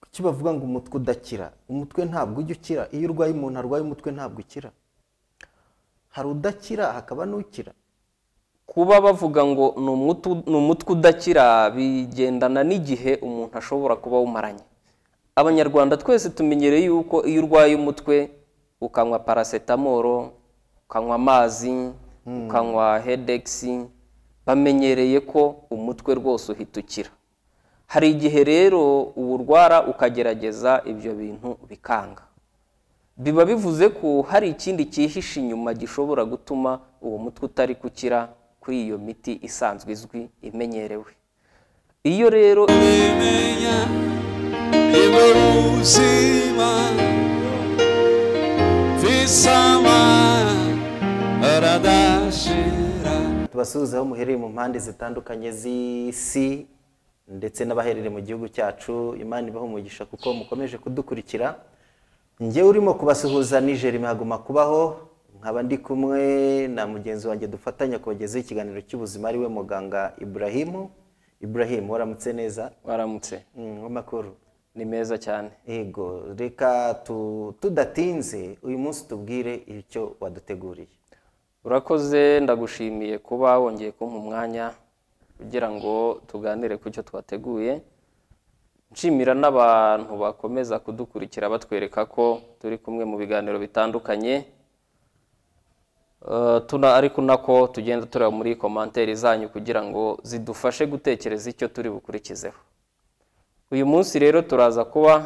kuki bavuga ngo umutwe udakira umutwe ntabwo ujya ukira iyo urwaye umuntu arwaye umutwe ntabwo ukira hari udakira hakaba n'ukira kuba bavuga ngo ni umutu- ni umutwe udakira bigendana n'igihe umuntu ashobora kuba awumaranye abanyarwanda twese tumenyereye yuko iyo urwaye umutwe ukanywa paracetamol ukanywa amazi ukanywa hedegisi bamenyereye ko umutwe rwose uhita ukira hari igihe rero uwurwara ukagerageza ibyo bintu bikanga biba bivuze ko hari ikindi cyihishe inyuma gishobora gutuma uwo mutwe utari gukira kuri iyo miti isanzwe izwi imenyerewe iyo rero imenya ibyo ubuzima bisama aradashira tubasuhuza aho muhereye mu mpande zitandukanye z'isi ndetse n'abaherereye mu gihugu cyacu imana ibaha umugisha kuko mukomeje kudukurikira njye urimo kubasuhuza nijeri mpaguma kubaho nkaba ndi kumwe na mugenzi wanjye dufatanya kubagezaho ikiganiro cy'ubuzima ariwe muganga iburahimu iburahimu waramutse neza waramutse Mm, w'amakuru ni meza cyane yego reka tu- tudatinze uyu munsi tubwire icyo waduteguriye urakoze ndagushimiye kuba wongeye kumpa umwanya kugira ngo tuganire ku cyo twateguye nshimira n'abantu bakomeza kudukurikira batwereka ko turi kumwe mu biganiro bitandukanye Eh, tuna ariko nako tugenda tureba muri komanteri zanyu kugira ngo zidufashe gutekereza icyo turi bukurikizeho uyu munsi rero turaza kuba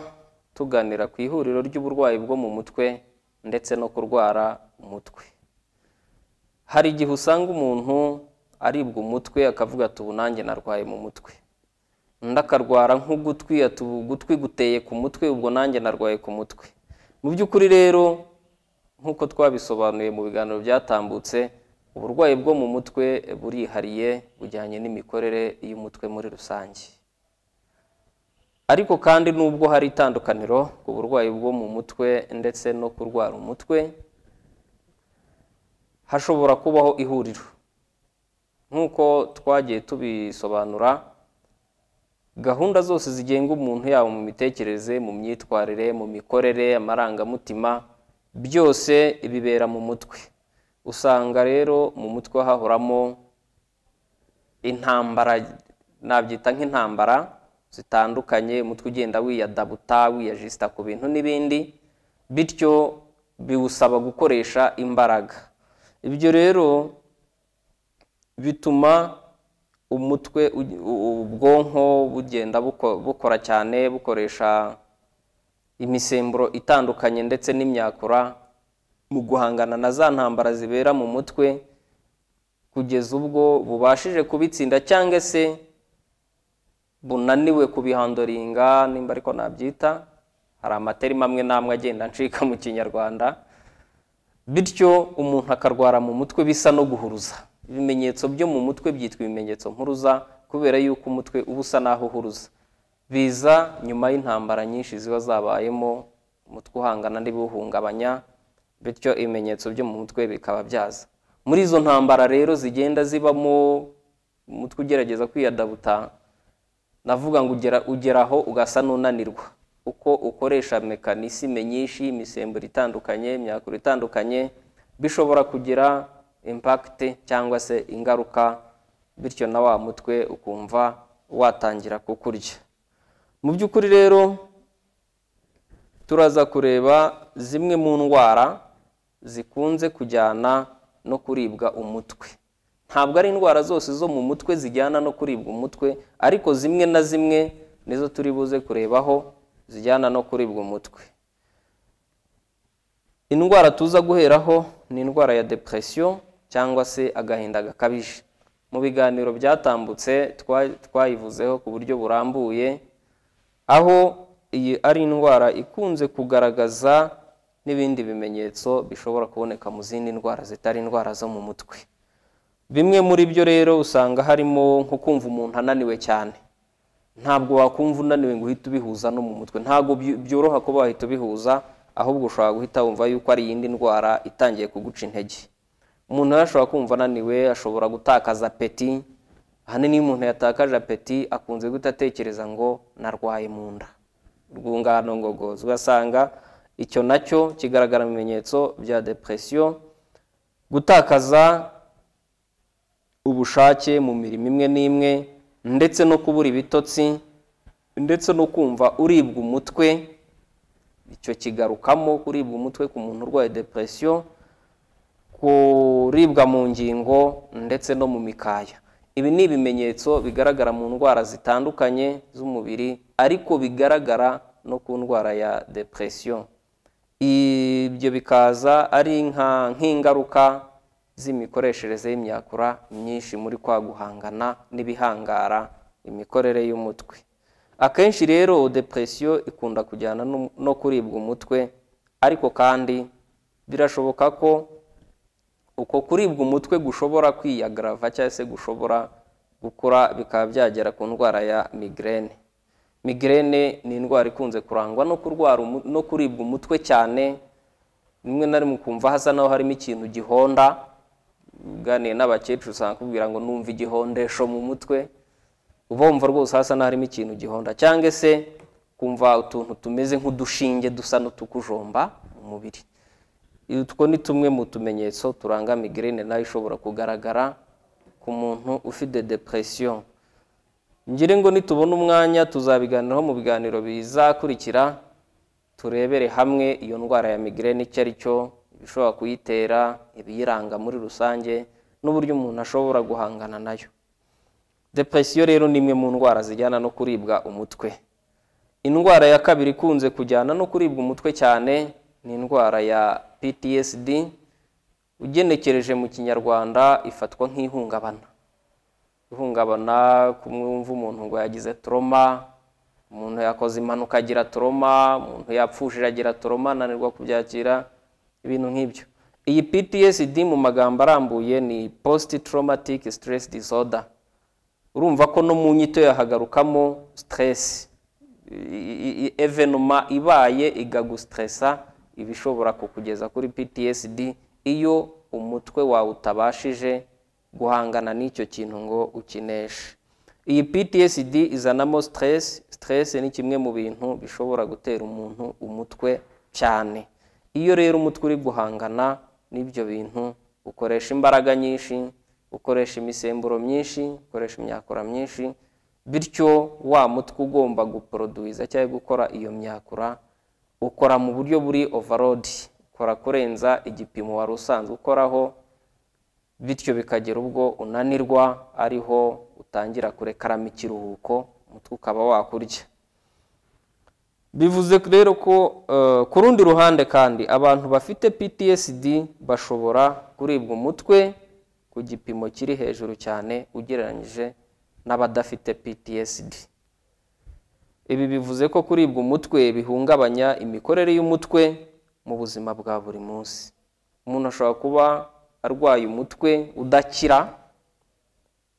tuganira ku ihuriro ry'uburwayi bwo mu mutwe ndetse no kurwara umutwe hari igihe usanga umuntu aribwa umutwe akavuga ati ubu nanjye narwaye mu mutwe undi akarwara nk'ugutwi ati ubu ugutwi guteye ku mutwe ubwo nanjye narwaye ku mutwe mu by'ukuri rero nk'uko twabisobanuye mu biganiro byatambutse uburwayi bwo mu mutwe burihariye bujyanye n'imikorere y'umutwe muri rusange ariko kandi nubwo hari itandukaniro ku burwayi bwo mu mutwe ndetse no kurwara umutwe hashobora kubaho ihuriro nk'uko twagiye tubisobanura gahunda zose zigenga umuntu yaba mu mitekerereze mu myitwarire mu mikorere amarangamutima byose bibera mu mutwe usanga rero mu mutwe hahoramo intambara nabyita nk'intambara zitandukanye umutwe ugenda wiyadabuta wiyajisita ku bintu n'ibindi bityo biwusaba gukoresha imbaraga ibyo rero bituma umutwe u- u- ubwonko bugenda buko- bukora cyane bukoresha imisemburo itandukanye ndetse n'imyakura mu guhangana na za ntambara zibera mu mutwe kugeza ubwo bubashije kubitsinda cyangwa se bunaniwe kubihandoringa nimba ariko nabyita hari amateri amwe n'amwe agenda ncika mu kinyarwanda bityo umuntu akarwara mu mutwe bisa no guhuruza ibimenyetso byo mu mutwe byitwa ibimenyetso mpuruza kubera yuko umutwe uba usa n'aho uhuruza biza nyuma y'intambara nyinshi ziba zabayemo umutwe uhangana n'ibiwuhungabanya bityo ibimenyetso byo mu mutwe bikaba byaza muri izo ntambara rero zigenda zibamo umutwe ugerageza kwiyadabuta navuga ngo ugera ugeraho ugasa n'unanirwa uko ukoresha mekanisime nyinshi imisemburo itandukanye imyakura itandukanye bishobora kugira impact cyangwa se ingaruka bityo na wa mutwe ukumva watangira kukurya mu by'ukuri rero turaza kureba zimwe mu ndwara zikunze kujyana no kuribwa umutwe ntabwo ari indwara zose zo mu mutwe zijyana no kuribwa umutwe ariko zimwe na zimwe nizo turi buze kurebaho zijyana no kuribwa umutwe indwara tuza guheraho ni indwara ya depression cyangwa se agahinda gakabije mu biganiro byatambutse twa- twayivuzeho ku buryo burambuye aho iyi ari indwara ikunze kugaragaza n'ibindi bimenyetso bishobora kuboneka mu zindi ndwara zitari indwara zo mu mutwe bimwe muri byo rero usanga harimo nko kumva umuntu ananiwe cyane ntabwo wakumva unaniwe ngo uhite ubihuza no mu mutwe ntabwo byu- byoroha kuba wahita ubihuza ahubwo ushobora guhita wumva yuko ari iyindi ndwara itangiye kuguca intege umuntu rero ashobora kumva ananiwe ashobora gutakaza apeti ahanini iyo umuntu yatakaje apeti akunze guhita atekereza ngo narwaye mu nda rwungano ngogozi ugasanga icyo nacyo kigaragara mu bimenyetso bya depression gutakaza ubushake mu mirimo imwe n'imwe ndetse no kubura ibitotsi ndetse no kumva uribwa umutwe icyo kigarukamo kuribwa umutwe ku muntu urwaye depression kuribwa mu ngingo ndetse no mu mikaya ibi ni ibimenyetso bigaragara mu ndwara zitandukanye z'umubiri ariko bigaragara no ku ndwara ya depression ibyo bikaza ari nka nk'ingaruka z'imikoreshereze y'imyakura myinshi muri kwa guhangana n'ibihangara imikorere y'umutwe akenshi rero depresiyo ikunda kujyana no- no kuribwa umutwe ariko kandi birashoboka ko uko kuribwa umutwe gushobora kwiyagarava cyangwa se gushobora gukura bikaba byagera ku ndwara ya migraine migraine ni indwara ikunze kurangwa no kurwara umu- no kuribwa umutwe cyane rimwe na rimwe ukumva hasa naho harimo ikintu gihonda uganiye n'abakecuru usanga akubwira ngo numva igihondesho mu mutwe uba wumva rwose hasa n'aharimo ikintu gihonda cyangwa se kumva utuntu tumeze nk'udushinge dusa n'utukujomba mu mubiri utwo ni tumwe mu tumenyetso turanga migraine nayo ishobora kugaragara ku muntu ufite depression ngire ngo nitubona umwanya tuzabiganiraho mu biganiro bizakurikira turebere hamwe iyo ndwara ya migraine icyo ari cyo ibishobora kuyitera ibiyiranga muri rusange n'uburyo umuntu ashobora guhangana nayo depresiyo rero ni imwe mu ndwara zijyana no kuribwa umutwe indwara ya kabiri ikunze kujyana no kuribwa umutwe cyane ni indwara ya ptsd ugenekereje mu kinyarwanda ifatwa nk'ihungabana ihungabana kumwumva umuntu ngo yagize toroma umuntu yakoze impanuka agira toroma umuntu yapfushije agira toroma ananirwa kubyakira ibintu nk'ibyo iyi ptsd mu magambo arambuye ni post traumatic stress disorder urumva ko no mu nyito yahagarukamo stress I- i- i- evenuma ibaye igagustressa iba ishobora kukugeza kuri ptsd iyo umutwe wawe utabashije guhangana n'icyo kintu ngo ukineshe iyi ptsd izanamo stress stress ni kimwe mu bintu bishobora gutera umuntu umutwe cyane iyo rero umutwe uri guhangana n'ibyo bintu ukoresha imbaraga nyinshi ukoresha imisemburo myinshi ukoresha imyakura myinshi bityo wa mutwe ugomba guporoduwiza cyangwa gukora iyo myakura ukora mu buryo buri overload ukora kurenza igipimo wari usanzwe ukoraho bityo bikagera ubwo unanirwa ariho utangira kurekaramo ikiruhuko umutwe ukaba wakurya bivuze rero ko eh, ku rundi ruhande kandi abantu bafite ptsd bashobora kuribwa umutwe ku gipimo kiri hejuru cyane ugereranyije n'abadafite ptsd ibi bivuze ko kuribwa umutwe bihungabanya imikorere y'umutwe mu buzima bwa buri munsi umuntu ashobora kuba arwaye umutwe udakira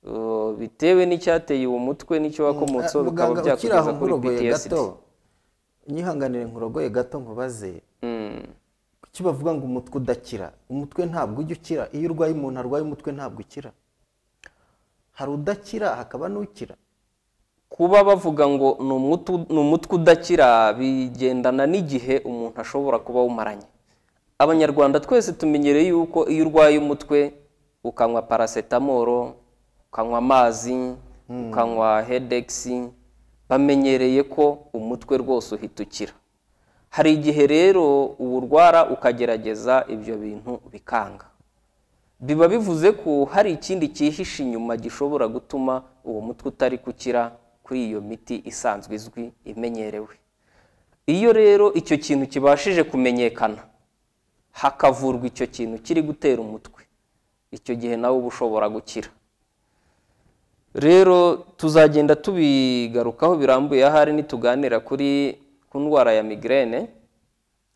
eh, bitewe n'icyateye uwo mutwe n'icyo wakomotseho bikaba Muganga, ukiri aho byakugeza kuri nkurogoye ptsd gato nyihanganire nkurogoye gato nkubaze Mm. kuki bavuga ngo umutwe udakira umutwe ntabwo ujya ukira iyo urwaye umuntu arwaye umutwe ntabwo ukira hari udakira hakaba n'ukira kuba bavuga ngo ni umutu- ni umutwe udakira bigendana n'igihe umuntu ashobora kuba awumaranye abanyarwanda twese tumenyereye yuko iyo urwaye umutwe ukanywa parasetamoro ukanywa amazi ukanywa hedegisi bamenyereye ko umutwe rwose uhita ukira hari igihe rero uwurwara ukagerageza ibyo bintu bikanga biba bivuze ko hari ikindi cyihishe inyuma gishobora gutuma uwo mutwe utari gukira kuri iyo miti isanzwe izwi imenyerewe iyo rero icyo kintu kibashije kumenyekana hakavurwa icyo kintu kiri gutera umutwe icyo gihe nawe uba ushobora gukira rero tuzagenda tubigarukaho birambuye ahari nituganira kuri ku ndwara ya migraine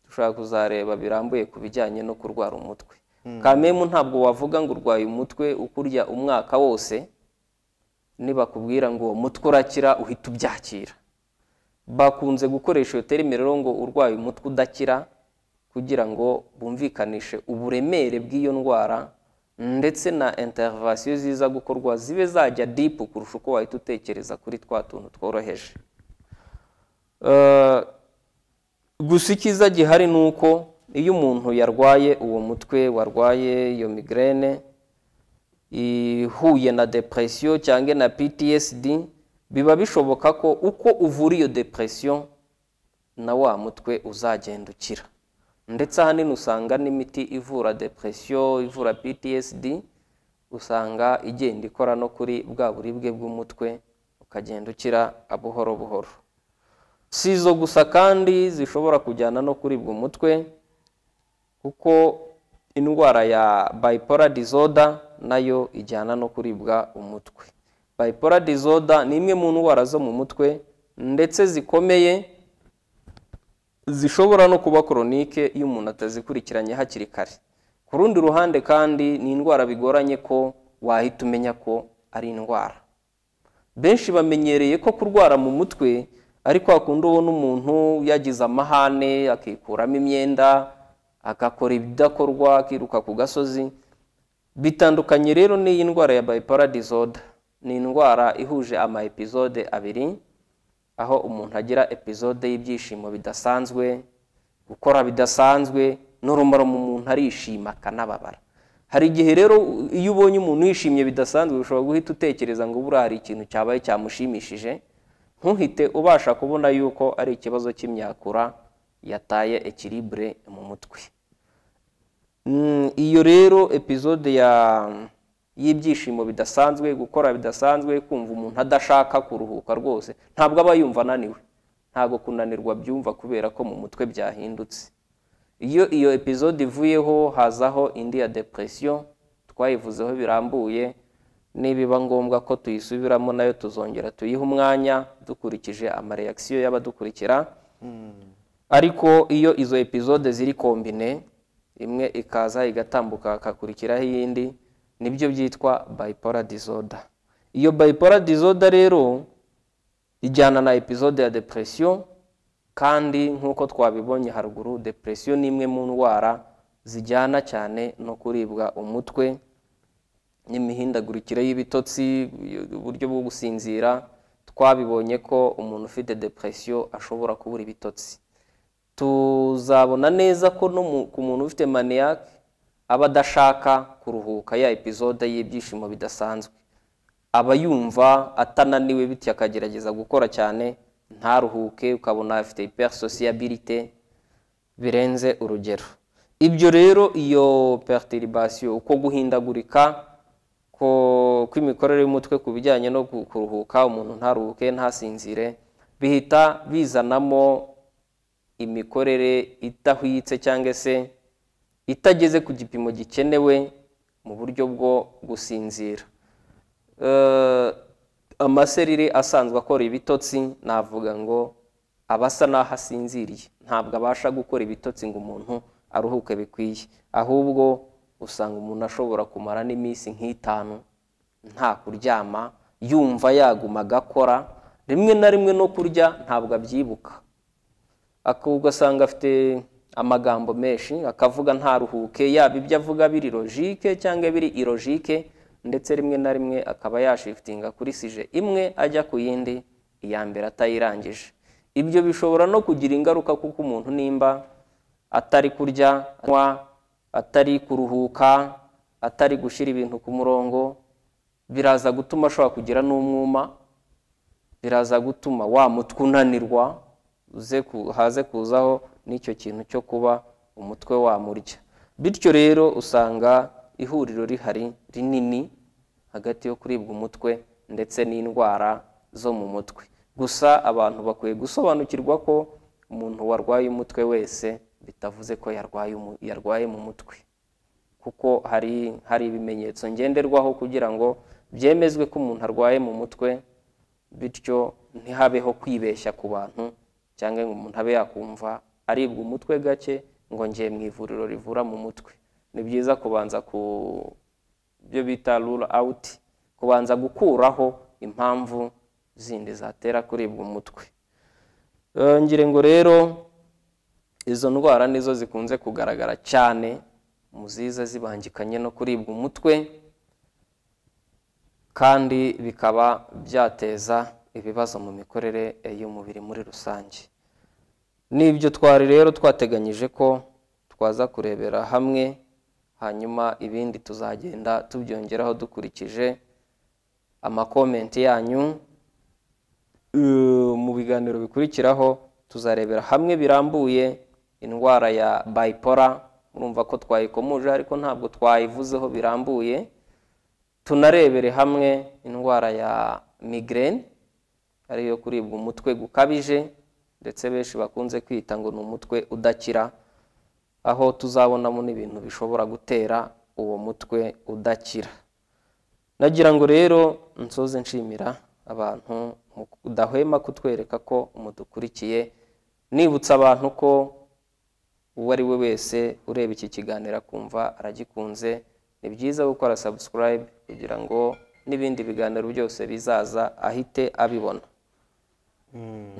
dushobora kuzareba birambuye ku bijyanye no kurwara umutwe kamemu ntabwo wavuga ngo urwaye umutwe ukurya umwaka wose nibakubwira ngo uwo mutwe urakira uhita ubyakira bakunze gukoresha iyo terime rero ngo urwaye umutwe udakira kugira ngo bumvikanishe uburemere bw'iyo ndwara ndetse na interivasiyo ziza gukorwa zibe zajya dipu kurusha uko wahita utekereza kuri twa tuntu tworoheje Eh, gusa icyiza gihari ni uko iyo umuntu yarwaye uwo mutwe warwaye iyo migraine ihuye na depresiyo cyangwa na ptsd biba bishoboka ko uko uvura iyo depresiyo na wa mutwe uzagenda ukira ndetse ahanini usanga n'imiti ivura depresiyo ivura ptsd usanga igenda ikora no kuri bwa buribwe bw'umutwe ukagenda ukira buhoro buhoro si izo gusa kandi zishobora kujyana no kuribwa umutwe kuko indwara ya bipolar disorder nayo ijyana no kuribwa umutwe bipolar disorder ni imwe mu ndwara zo mu mutwe ndetse zikomeye zishobora no kuba koronike iyo umuntu atazikurikiranye hakiri kare ku rundi ruhande kandi ni indwara bigoranye ko wahita umenya ko ari indwara benshi bamenyereye ko kurwara mu mutwe ariko hakunda ubona umuntu yagize amahane akikuramo imyenda agakora ibidakorwa akiruka ku gasozi bitandukanye rero n'iyi ndwara ya bipolar disorder ni indwara ihuje ama episode abiri aho umuntu agira episode y'ibyishimo bidasanzwe gukora bidasanzwe n'urumaro mu muntu arishima akanababara hari igihe rero iyo ubonye umuntu yishimye bidasanzwe ushobora guhita utekereza ngo buriya hari ikintu cyabaye cyamushimishije ntuhite ubasha kubona yuko ari ikibazo cy'imyakura yataye ekiribure mu mutwe Mm, iyo rero episode ya y'ibyishimo bidasanzwe gukora bidasanzwe kumva umuntu adashaka kuruhuka rwose ntabwo aba yumva ananiwe ntabwo kunanirwa byumva kubera ko mu mutwe byahindutse iyo iyo episode ivuyeho hazaho indi ya depresiyo twayivuzeho birambuye nibiba ngombwa ko tuyisubiramo nayo tuzongera tuyihe umwanya dukurikije amareyakisiyo y'abadukurikira ariko iyo izo episode ziri kombine imwe ikaza igatambuka hakakurikiraho iyindi nibyo byitwa bipolar disorder iyo bipolar disorder rero ijyana na episode ya depresiyo kandi nk'uko twabibonye haruguru depresiyo ni imwe mu ndwara zijyana cyane no kuribwa umutwe n'imihindagurikire y'ibitotsi uburyo bwo gusinzira twabibonye ko umuntu ufite depresiyo ashobora kubura ibitotsi tuzabona neza ko no mu- ku muntu ufite maniyake aba adashaka kuruhuka ya episode y'ibyishimo bidasanzwe aba yumva atananiwe bityo akagerageza gukora cyane ntaruhuke ukabona afite hypersociabilité birenze urugero ibyo rero iyo perturbation uko guhindagurika ko- kw'imikorere y'umutwe ku bijyanye no ku- kuruhuka umuntu ntaruhuke ntasinzire bihita bizanamo imikorere idahwitse cyangwa se itageze ku gipimo gikenewe mu buryo bwo gusinzira Eh, amaserire asanzwe akora ibitotsi navuga ngo aba asa n'aho asinziriye ntabwo abasha gukora ibitotsi ngo umuntu aruhuke bikwiye ahubwo usanga umuntu ashobora kumara n'iminsi nk'itanu nta kuryama yumva yaguma agakora rimwe na rimwe no kurya ntabwo abyibuka ako ugasanga afite amagambo menshi akavuga ntaruhuke yaba ibyo avuga biri logike cyangwa biri irogike ndetse rimwe na rimwe akaba yashifitinga kuri sije imwe ajya ku yindi iya mbere atayirangije ibyo bishobora no kugira ingaruka kuko umuntu nimba atari kurya anywa atari kuruhuka atari gushyira ibintu ku murongo biraza gutuma ashobora kugira n'umwuma biraza gutuma wa mutwe unanirwa uze ku- haze kuzaho n'icyo kintu cyo kuba umutwe wamurya bityo rero usanga ihuriro rihari rinini hagati yo kuribwa umutwe ndetse n'indwara zo mu mutwe gusa abantu bakwiye gusobanukirwa ko umuntu warwaye umutwe wese bitavuze ko yarwaye umu- yarwaye mu mutwe kuko hari hari ibimenyetso ngenderwaho kugira ngo byemezwe ko umuntu arwaye mu mutwe bityo ntihabeho kwibeshya ku bantu cyangwa ngo umuntu abe yakumva aribwa umutwe gake ngo ngiye mu ivuriro rivura mu mutwe ni byiza kubanza ku byo bita rule out kubanza gukuraho impamvu zindi zatera kuribwa umutwe Eh, ngira ngo rero izo ndwara nizo zikunze kugaragara cyane mu ziza zibangikanye no kuribwa umutwe kandi bikaba byateza ibibazo mu mikorere y'umubiri muri rusange n'ibyo twari rero twateganyije ko twaza kurebera hamwe hanyuma ibindi tuzagenda tubyongeraho dukurikije amakomenti yanyu Eh, mu biganiro bikurikiraho tuzarebera hamwe birambuye indwara ya bayipora murumva ko twayikomuje ariko ntabwo twayivuzeho birambuye tunarebere hamwe indwara ya migraine ariyo kuribwa umutwe gukabije ndetse benshi bakunze kwita ngo ni umutwe udakira aho tuzabonamo n'ibintu bishobora gutera uwo mutwe udakira nagira ngo rero nsoze nshimira abantu udahwema kutwereka ko mudukurikiye nibutsa abantu ko uwo ari we wese ureba iki kiganiro akumva aragikunze ni byiza gukora subscribe kugira ngo n'ibindi biganiro byose bizaza ahite abibona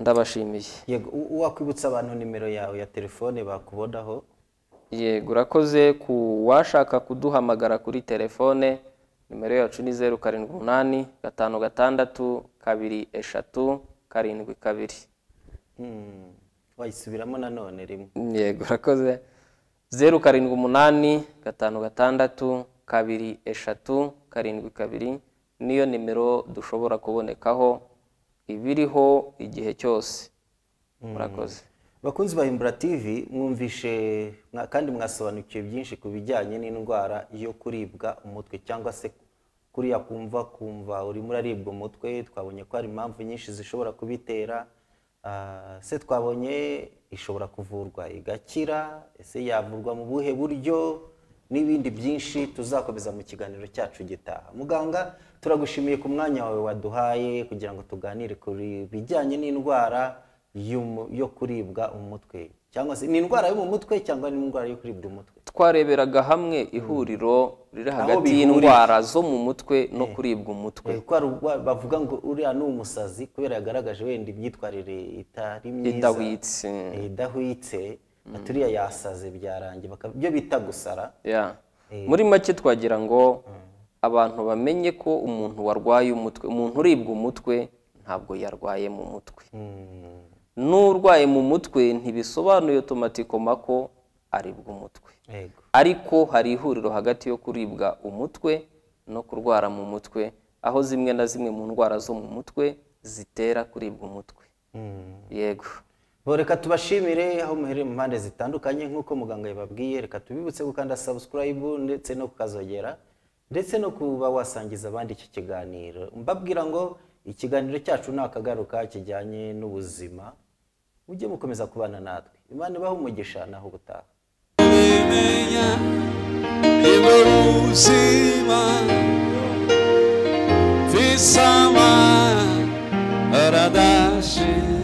ndabashimiye yego u- wakwibutsa abantu nimero yawe ya telefone bakubonaho yego urakoze ku washaka kuduhamagara kuri telefone nimero yacu ni zeru karindwi umunani gatanu gatandatu kabiri eshatu karindwi kabiri Hmm, wayisubiramo nanone rimwe yego urakoze zeru karindwi umunani gatanu gatandatu kabiri eshatu karindwi kabiri niyo nimero dushobora kubonekaho ibiriho igihe cyose murakoze bakunzi ba imbura tv mwumvishe mwa- kandi mwasobanukiwe byinshi ku bijyanye n'indwara yo kuribwa umutwe cyangwa se kuriya kumva kumva urimo uraribwa umutwe twabonye ko hari impamvu nyinshi zishobora kubitera Ah, se twabonye ishobora kuvurwa igakira ese yavurwa mu buhe buryo n'ibindi byinshi tuzakomeza mu kiganiro cyacu gitaha muganga turagushimiye ku mwanya wawe waduhaye kugira ngo tuganire ku bijyanye n'indwara y'umu- yo kuribwa umutwe cyangwa se ni indwara yo mu mutwe cyangwa ni indwara yo kuribwa umutwe twareberaga hamwe ihuriro riri hagati bihuriye. y'indwara zo mu mutwe no kuribwa umutwe Eh, ko hari ubwo bavuga ngo uriya ni umusazi kubera yagaragaje wenda imyitwarire itari myiza idahwitse eh, idahwitse ati uriya yasaze byarangiye baka- byo bita gusara Ya. muri make twagira ngo abantu bamenye ko umuntu warwaye umutwe umuntu uribwa umutwe ntabwo yarwaye mu mutwe Hmm. n'urwaye mu mutwe ntibisobanuye otomatikoma ko aribwa umutwe yego ariko hari ihuriro hagati yo kuribwa umutwe no kurwara mu mutwe aho zimwe na zimwe mu ndwara zo mu mutwe zitera kuribwa umutwe yego bo reka tubashimire aho muhereye mu mpande zitandukanye nk'uko muganga yababwiye reka tubibutse gukanda subscribe ndetse no kukazogera ndetse no kuba wasangiza abandi iki kiganiro mbabwira ngo ikiganiro cyacu ni akagaruka kijyanye n'ubuzima mujye mukomeza kubana natwe imana ibahe umugisha naho ubutaha ubimenya iburuzima visama radashira